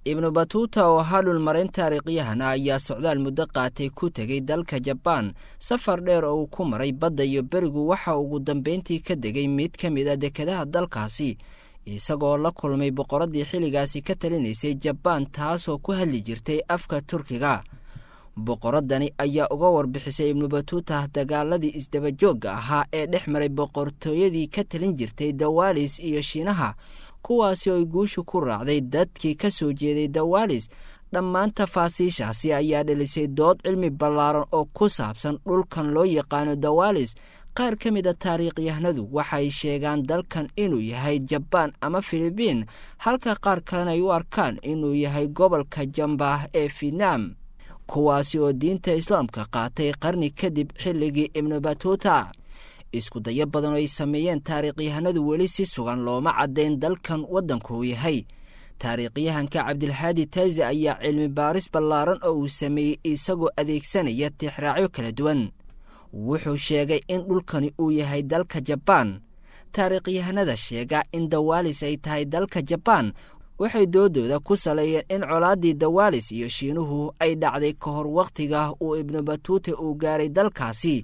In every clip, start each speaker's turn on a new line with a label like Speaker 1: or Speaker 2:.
Speaker 1: ibnu batuuta oo ahaa dhulmarayn taariikhyahan ah ayaa socdaal muddo qaatay ku tegay dalka jabaan safar dheer oo uu ku maray badda iyo berigu waxa ugu dambayntii ka degay mid ka mid a dekedaha dalkaasi isagoo la kulmay boqoraddii xilligaasi ka talinaysay jabaan taasoo ku hadli jirtay afka turkiga boqoraddani ayaa uga warbixisay ibnu batuuta dagaaladii isdabajoogga ahaa ee dhex maray boqortooyadii ka talin jirtay dawaalis iyo shiinaha kuwaasi oo ay guushu ku raacday dadkii ka soo jeeday dawaalis dhammaan tafaasiishaasi ayaa dhalisay dood cilmi ballaaran oo ku saabsan dhulkan loo yaqaano dawaalis qaar ka mid a taariikhyahanadu waxay sheegaan dalkan inuu yahay jabaan ama filibiin halka qaar kalena ay u arkaan inuu yahay gobolka jambah ee fietnam kuwaasi oo diinta islaamka qaatay qarni kadib xilligii ibnu batuuta isku dayo badan oo ay sameeyeen taariikhyahanadu weli si sugan looma caddayn dalkan waddankuu yahay taariikhyahanka cabdilhaadi taazi ayaa cilmi baaris ballaaran oo uu sameeyey isagoo adeegsanaya tixraacyo kala duwan wuxuu sheegay in dhulkani uu yahay dalka jabaan taariikhyahanada sheega in dawaalis ay tahay dalka jabaan waxay doodooda ku saleeyeen in colaaddii dawaalis iyo shiinuhu ay dhacday ka hor wakhtiga uu ibnu batuuta uu gaaray dalkaasi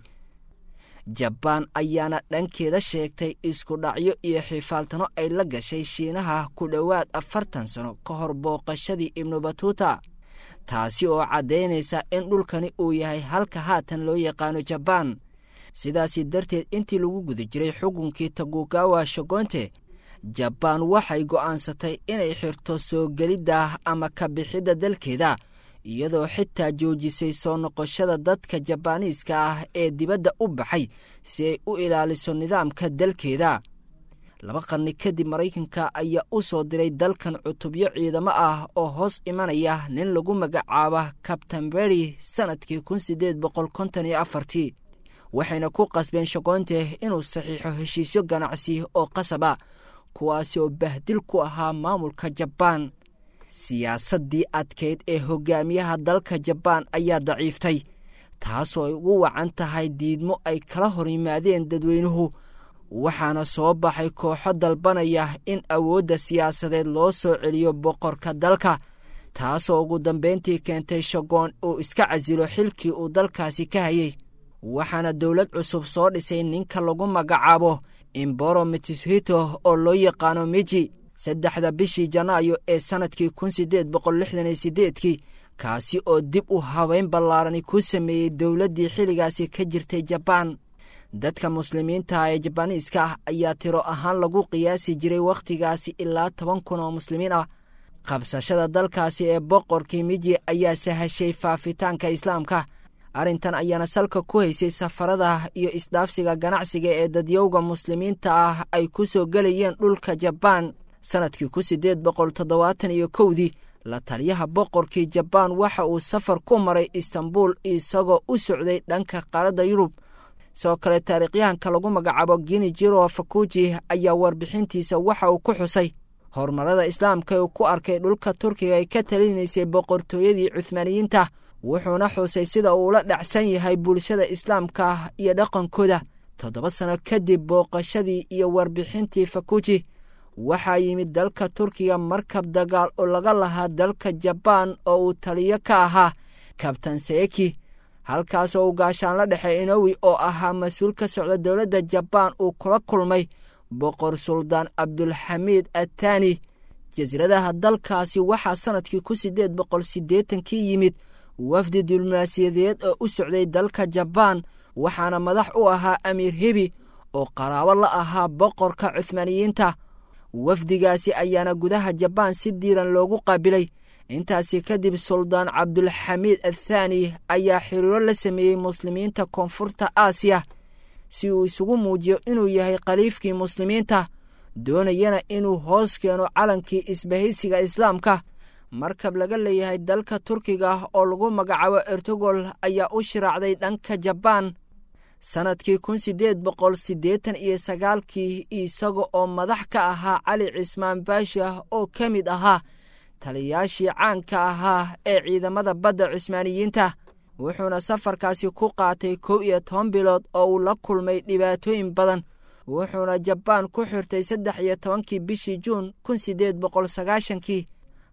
Speaker 1: jabaan ayaana dhankeeda sheegtay isku dhacyo iyo xifaaltano ay la gashay shiinaha ku dhowaad afartan sano ka hor booqashadii ibnu batuuta taasi oo caddaynaysa in dhulkani uu yahay halka haatan loo yaqaano jabaan sidaasi darteed intii lagu guda jiray xukunkii tagugawa shogonte jabaan waxay go'aansatay inay xirto soo gelidda ama ka bixidda dalkeeda iyadoo xitaa joojisay soo noqoshada dadka jabaaniiska ah ee dibadda u baxay si ay u ilaaliso nidaamka dalkeeda laba qarni kadib maraykanka ayaa u soo diray dalkan cutubyo ciidamo ah oo hoos imanaya nin lagu magacaaba kabtan beri sannadkii kun siddeed boqol konton iyo afartii waxayna ku qasbeen shogoonte inuu saxiixo heshiisyo ganacsi oo qasaba kuwaasi oo bahdil ku ahaa maamulka jabaan siyaasaddii adkayd ee hogaamiyaha dalka jabaan ayaa daciiftay taasoo ay ugu wacan tahay diidmo ay kala hor yimaadeen dadweynuhu waxaana soo baxay kooxo dalbanaya in awoodda siyaasadeed loo soo celiyo boqorka dalka taasoo ugu dambayntii keentay shagoon uu iska casilo xilkii uu dalkaasi ka hayay waxaana dowlad cusub soo dhisay ninka lagu magacaabo imboro mitishito oo loo yaqaano miji saddexda bishii janaayo ee sannadkii kun siddeed boqol lixdan iyo siddeedkii kaasi oo dib u habeyn ballaarani ku sameeyey dowladdii xilligaasi ka jirtay jabaan dadka muslimiinta ee jabaaniiska ah ayaa tiro ahaan lagu qiyaasi jiray wakhtigaasi ilaa toban kun oo muslimiin ah qabsashada dalkaasi ee boqorkii miji ayaa sahashay faafitaanka islaamka arrintan ayaana salka ku haysay safarada iyo isdhaafsiga ganacsiga ee dadyowga muslimiinta ah ay ku soo gelayeen dhulka jabaan sannadkii kun siddeed boqol toddobaatan iyo kowdii la taliyaha boqorkii jabaan waxa uu safar ku maray istanbul isagoo u socday dhanka qaaradda yurub sidoo kale taariikhyahanka lagu magacaabo gini jiro fakuji ayaa warbixintiisa waxa uu ku xusay horumarada islaamka uu ku arkay dhulka turkiga ay ka talinaysay boqortooyadii cuhmaaniyiinta wuxuuna xusay sida uu la dhacsan yahay bulshada islaamka iyo dhaqankooda toddoba sano kadib booqashadii iyo warbixintii fakuji waxaa yimid dalka turkiga markab dagaal oo laga lahaa dalka jabaan oo uu taliyo ka ahaa kabtan seeki halkaasoo uu gaashaan la dhexe inowi oo ahaa mas-uul ka socda dowladda jabaan uu kula kulmay boqor suldaan cabdulxamiid attaani jasiiradaha dalkaasi waxaa sannadkii kun siddeed boqol siddeetankii yimid wafdi diblomaasiyadeed oo u socday dalka jabaan waxaana madax u ahaa amiir hebi oo qaraabo la ahaa boqorka cuhmaaniyiinta wafdigaasi ayaana gudaha jabaan si diiran loogu qaabilay intaasi kadib suldaan cabdulxamiid athaani ayaa xiriiro la sameeyey muslimiinta koonfurta aasiya si uu isugu muujiyo inuu yahay khaliifkii muslimiinta doonayana inuu hoos keeno calankii isbahaysiga islaamka markab laga leeyahay dalka turkiga oo lagu magacaabo ertogol ayaa u shiraacday dhanka jabaan sannadkii kun siddeed boqol siddeetan iyo sagaalkii isaga oo madax ka ahaa cali cismaan baasha oo ka mid ahaa taliyaashii caanka ahaa ee ciidamada badda cusmaaniyiinta wuxuuna safarkaasi ku qaatay kow iyo toban bilood oo uu la kulmay dhibaatooyin badan wuxuuna jabaan ku xirtay saddex iyo tobankii bishii juun kun siddeed boqol sagaashankii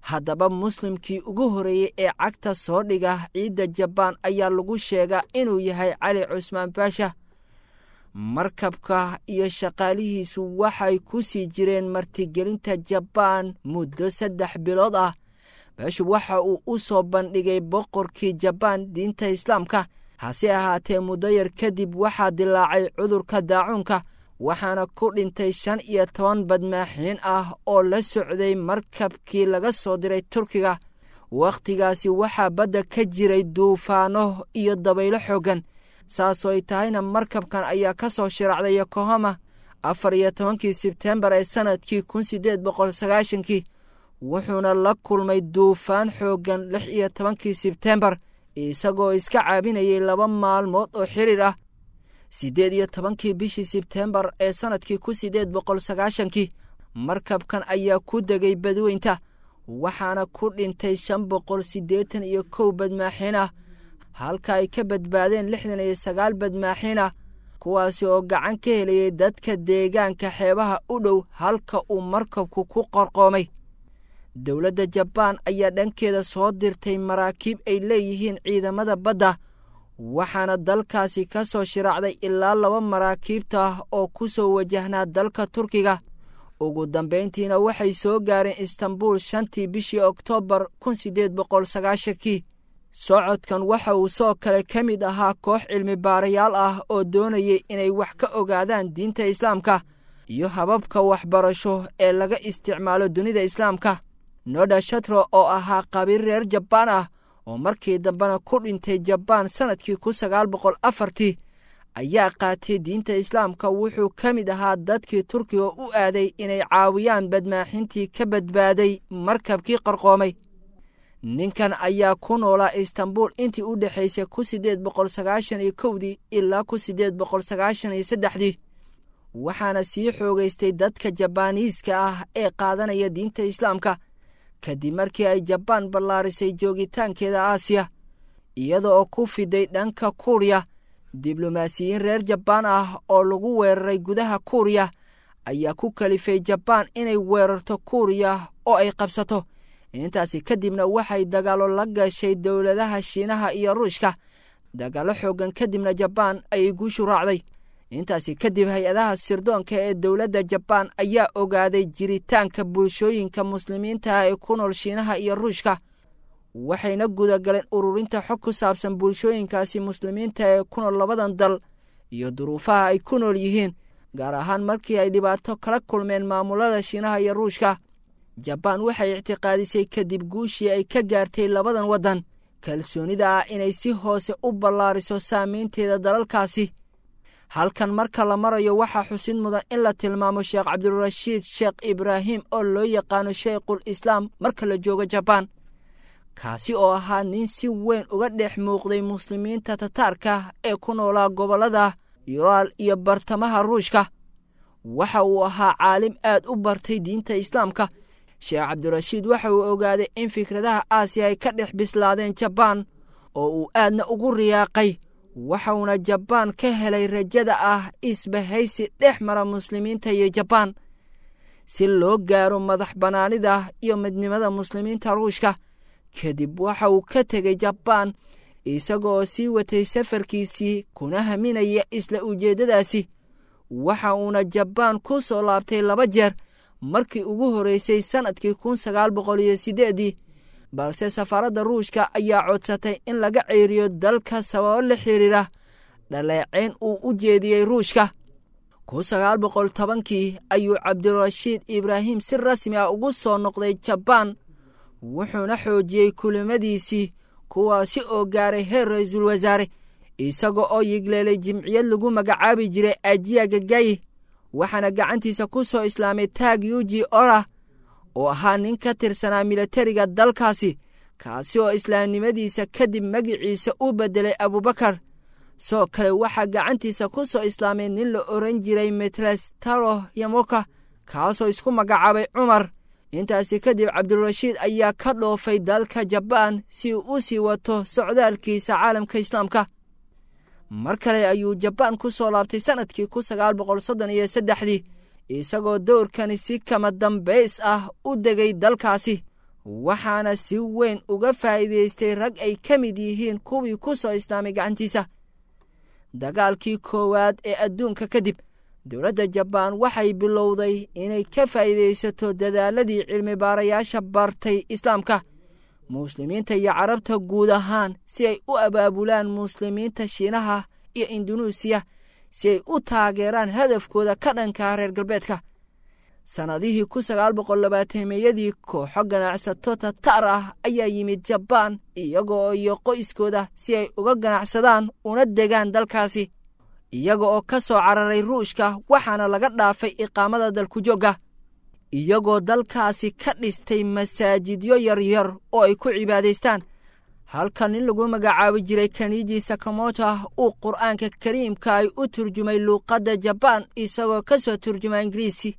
Speaker 1: haddaba muslimkii ugu horreeyey ee cagta soo dhiga ciidda jabaan ayaa lagu sheegaa inuu yahay cali cusmaan baasha markabka iyo shaqaalihiisu waxay ku sii jireen martigelinta jabaan muddo saddex bilood ah beeshu waxa uu u soo bandhigay boqorkii jabaan diinta islaamka hase ahaatee muddo yar kadib waxaa dilaacay cudurka daacuunka waxaana ku dhintay shan iyo toban badmaaxiin ah oo la socday markabkii laga soo diray turkiga wakhtigaasi waxaa badda ka jiray duufaano iyo dabaylo xooggan saasoo ay tahayna markabkan ayaa ka soo shiraacday yokohama afar iyo tobankii sebtembar ee sannadkii kun siddeed boqol sagaashankii wuxuuna la kulmay duufaan xooggan lix iyo tobankii sebtembar isagoo iska caabinayay laba maalmood oo xiriir ah siddeed iyo tobankii bishii sebtembar ee sannadkii kun siddeed boqol sagaashankii markabkan ayaa ku degay badweynta waxaana ku dhintay shan boqol siddeetan iyo kow badmaaxiin ah halka ay ka badbaadeen lixdan iyo sagaal badmaaxiin ah kuwaasi oo gacan ka helayay dadka deegaanka xeebaha u dhow halka uu markabku ku qorqoomay dowladda jabaan ayaa dhankeeda soo dirtay maraakiib ay leeyihiin ciidamada badda waxaana dalkaasi ka soo shiraacday ilaa laba maraakiibta ah oo ku soo wajahnaa dalka turkiga ugu dambayntiina waxay soo gaareen istanbul shantii bishii oktoobar kun siddeed boqol sagaashankii socodkan waxa uu soo kale ka mid ahaa koox cilmi baarayaal ah oo doonayay inay wax ka ogaadaan diinta islaamka iyo hababka waxbarasho ee laga isticmaalo dunida islaamka noda shatro oo ahaa qabiil reer jabaan ah oo markii dambena ku dhintay jabaan sannadkii kun sagaal boqol afartii ayaa qaatay diinta islaamka wuxuu ka mid ahaa dadkii turkiga u aaday inay caawiyaan badmaaxintii ka badbaaday markabkii qarqoomay ninkan ayaa ku noolaa istanbul intii u dhexaysay kun siddeed boqol sagaashan iyo kowdii ilaa kun siddeed boqol sagaashan iyo saddexdii waxaana sii xoogaystay dadka jabaaniiska ah ee qaadanaya diinta islaamka kadib markii ay jabaan ballaarisay joogitaankeeda aasiya iyada oo ku fiday dhanka kuuriya diblomaasiyiin reer jabaan ah oo lagu weeraray gudaha kuuriya ayaa ku kalifay jabaan inay weerarto kuuriya oo ay qabsato intaasi kadibna waxay dagaallo la gashay dowladaha shiinaha iyo ruushka dagaallo xooggan kadibna jabaan ayay guushu raacday intaasi kadib hay-adaha sirdoonka ee dowladda jabaan ayaa ogaaday jiritaanka bulshooyinka muslimiinta ah ee ku nool shiinaha iyo ruushka waxayna gudagaleen ururinta xog ku saabsan bulshooyinkaasi muslimiinta ee ku nool labadan dal iyo duruufaha ay ku nool yihiin gaar ahaan markii ay dhibaato kala kulmeen maamulada shiinaha iyo ruushka jabaan waxay ictiqaadisay kadib guushii ay ka gaartay labadan waddan kalsoonida ah inay si hoose u ballaariso saamaynteeda dalalkaasi halkan marka la marayo waxaa xusid mudan in la tilmaamo sheekh cabdirashiid sheekh ibraahim oo loo yaqaano sheikhul islaam marka la joogo jabaan kaasi oo ahaa nin si weyn uga dhex muuqday muslimiinta tataarka ee ku noolaa gobollada yuraal iyo bartamaha ruushka waxa uu ahaa caalim aad u bartay diinta islaamka sheekh cabdirashiid waxa uu ogaaday in fikradaha aasiya ay ka dhex bislaadeen jabaan oo uu aadna ugu riyaaqay waxauna jabaan ka helay rajada ah isbahaysi dhex mara muslimiinta iyo jabaan si loo gaaro madax bannaanida iyo midnimada muslimiinta ruushka kadib waxa uu ka tegay jabaan isagoo sii watay safarkiisii kuna haminaya isla ujeeddadaasi waxa uuna jabaan ku soo laabtay laba jeer markii ugu horreysay sannadkii kun sagaal boqol iyo siddeeddii balse safaaradda ruushka ayaa codsatay in laga ceeriyo dalka sababo la xiriira dhaleecayn uu u jeediyey ruushka kun sagaal boqol tobankii ayuu cabdirashiid ibraahim si rasmi ah ugu soo noqday jabaan wuxuuna xoojiyey kulimadiisii kuwaasi oo gaaray heer ra-iisul wasaare isaga oo yigleelay jimciyad lagu magacaabi jiray ajiya gagayi waxaana gacantiisa ku soo islaamay taag yuji ora oo ahaa nin ka tirsanaa milatariga dalkaasi kaasi oo islaamnimadiisa kadib magiciisa u beddelay abubakar soo kale waxaa gacantiisa ku soo islaamay nin la oran jiray metlestaro yamoka kaasoo isku magacaabay cumar intaasi kadib cabdirashiid ayaa ka dhoofay dalka jabaan si uu u sii wato socdaalkiisa caalamka islaamka mar kale ayuu jabaan ku soo laabtay sannadkii kun sagaal boqol soddon iyo saddexdii isagoo dowrkani si kama dambays ah u degay dalkaasi waxaana si weyn uga faa'iidaystay rag ay ka mid yihiin kuwii ku soo islaamay gacantiisa dagaalkii koowaad ee adduunka kadib dowladda jabaan waxay bilowday inay ka faa'iidaysato dadaaladii cilmi baarayaasha bartay islaamka muslimiinta iyo carabta guud ahaan si ay u abaabulaan muslimiinta shiinaha iyo indunuusiya si ay u taageeraan hadafkooda ka dhankaa reer galbeedka sannadihii kun sagaal boqol labaatameyadii kooxo ganacsato tatar ah ayaa yimid jabaan iyaga iyo qoyskooda si ay uga ganacsadaan una degaan dalkaasi iyaga oo ka soo cararay ruushka waxaana laga dhaafay iqaamada dalkujoogga iyagoo dalkaasi ka dhistay masaajidyo yaryar oo ay ku cibaadaystaan halka nin lagu magacaabi jiray kaniji sakamoto uu qur'aanka kariimka ay u turjumay luuqadda jabaan isagoo ka soo turjuma ingiriisi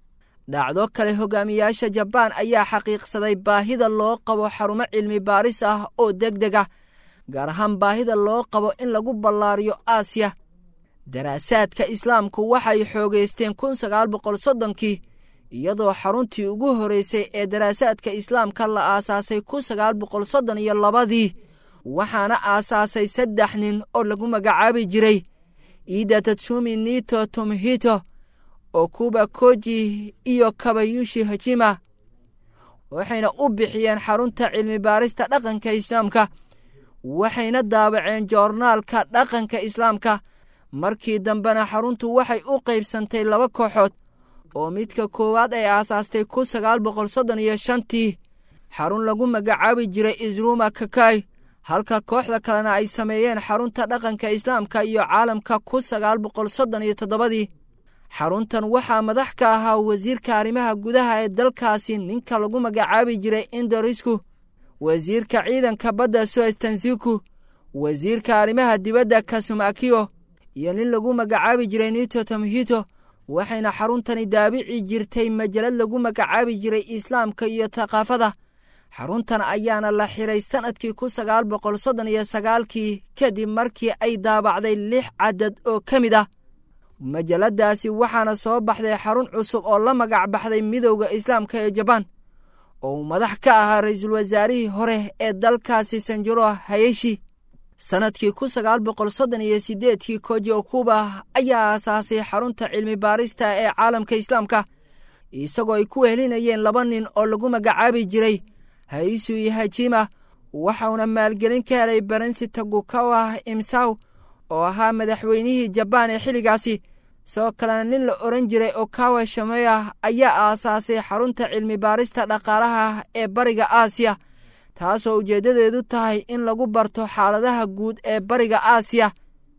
Speaker 1: dhacdo kale hogaamiyaasha jabaan ayaa xaqiiqsaday baahida loo qabo xarumo cilmi baaris ah oo deg deg ah gaar ahaan baahida loo qabo in lagu ballaariyo aasiya daraasaadka islaamku waxay xoogaysteen kun sagaal boqol soddonkii iyadoo xaruntii ugu horraysay ee daraasaadka islaamka la aasaasay kun sagaal boqol soddon iyo labadii waxaana aasaasay saddex nin oo lagu magacaabi jiray iida tatsumi nito tomhito okuba koji iyo kabayushi hajima waxayna u bixiyeen xarunta cilmi baarista dhaqanka islaamka waxayna daabaceen joornaalka dhaqanka islaamka markii dambena xaruntu waxay u qaybsantay laba kooxood oo midka koowaad ay aasaastay kun sagaal boqol soddon iyo shantii xarun lagu magacaabi jiray isruma kakay halka kooxda kalena ay sameeyeen xarunta dhaqanka islaamka iyo caalamka kun sagaal boqol soddon iyo toddobadii xaruntan waxaa madax ka ahaa wasiirka arrimaha gudaha ee dalkaasi ninka lagu magacaabi jiray indorisku wasiirka ciidanka badda soestansiku wasiirka arrimaha dibadda kasumakiyo iyo nin lagu magacaabi jiray nito tamhito waxayna xaruntani daabici jirtay majalad lagu magacaabi jiray islaamka iyo thaqaafada xaruntan ayaana la xiray sannadkii kun sagaal boqol soddon iyo sagaalkii kadib markii ay daabacday lix cadad oo ka mid ah majaladaasi waxaana soo baxday xarun cusub oo la magac baxday midowda islaamka ee jabaan oo uu madax ka ahaa ra-iisul wasaarihii hore ee dalkaasi sanjuro hayeshi sannadkii kun sagaal boqol soddon iyo siddeedkii koji okuba ayaa aasaasay xarunta cilmi baarista ee caalamka islaamka isagoo ay ku wehelinayeen laba nin oo lagu magacaabi jiray haisu iyo hajima waxauna maalgelin ka helay barensi tagukawa imsaw oo ahaa madaxweynihii jabaan ee xilligaasi sidoo kalena nin la odhan jiray okawa shameya ayaa aasaasay xarunta cilmi baarista dhaqaalaha ee bariga aasiya taasoo ujeeddadeedu tahay in lagu barto xaaladaha guud ee bariga aasiya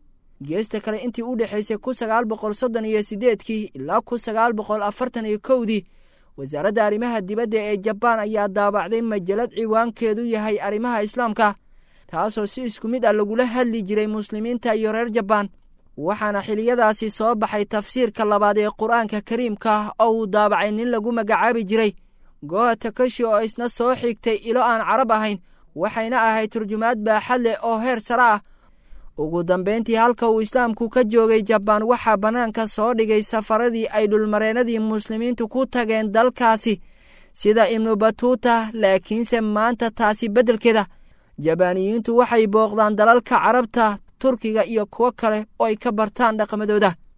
Speaker 1: geesta kale intii u dhexaysay kun sagaal boqol soddon iyo siddeedkii ilaa kun sagaal boqol afartan iyo kowdii wasaaradda arrimaha dibadda ee jabaan ayaa daabacday majalad ciwaankeedu yahay arrimaha islaamka taasoo si isku mid ah lagula hadli jiray muslimiinta iyo reer jabaan waxaana xiliyadaasi soo baxay tafsiirka labaad ee qur-aanka kariimka oo uu daabacay nin lagu magacaabi jiray goha takashi oo isna soo xigtay ilo aan carab ahayn waxayna ahayd turjumaad baaxad leh oo heer sare ah ugu dambayntii halka uu islaamku ka joogay jabaan waxaa bannaanka soo dhigay safaradii ay dhulmareennadii muslimiintu ku tageen dalkaasi sida ibnu batuuta laakiinse maanta taasi beddelkeeda jabaaniyiintu waxay booqdaan dalalka carabta turkiga iyo kuwo kale oo ay ka bartaan dhaqamadooda